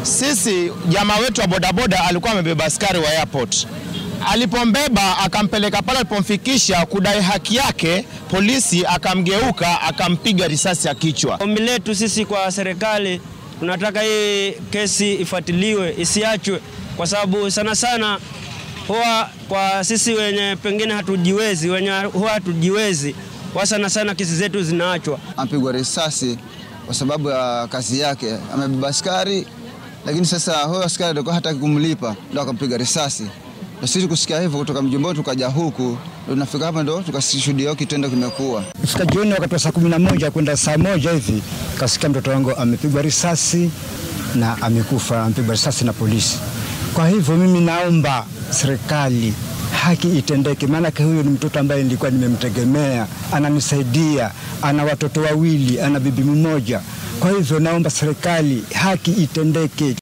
Sisi jamaa wetu wa bodaboda alikuwa amebeba askari wa airport. Alipombeba akampeleka pale, alipomfikisha kudai haki yake, polisi akamgeuka akampiga risasi ya kichwa. Ombi letu sisi kwa serikali, tunataka hii kesi ifuatiliwe, isiachwe, kwa sababu sana sana huwa kwa sisi wenye pengine hatujiwezi, wenye huwa hatujiwezi, kwa sana sana kesi zetu zinaachwa. Ampigwa risasi kwa sababu ya kazi yake, amebeba askari, lakini sasa huyo askari alikuwa hataki kumlipa, ndo akampiga risasi. Na sisi kusikia hivyo kutoka mjombo tukaja huku, ndo tunafika hapa ndo tukashuhudia kitendo kimekuwa. Fika jioni wakati wa saa kumi na moja kwenda saa moja hivi kasikia mtoto wangu amepigwa risasi na amekufa, amepigwa risasi na polisi. Kwa hivyo mimi naomba serikali haki itendeke, maanake huyu ni mtoto ambaye nilikuwa nimemtegemea, ananisaidia, ana watoto wawili, ana bibi mmoja. Kwa hivyo naomba serikali haki itendeke.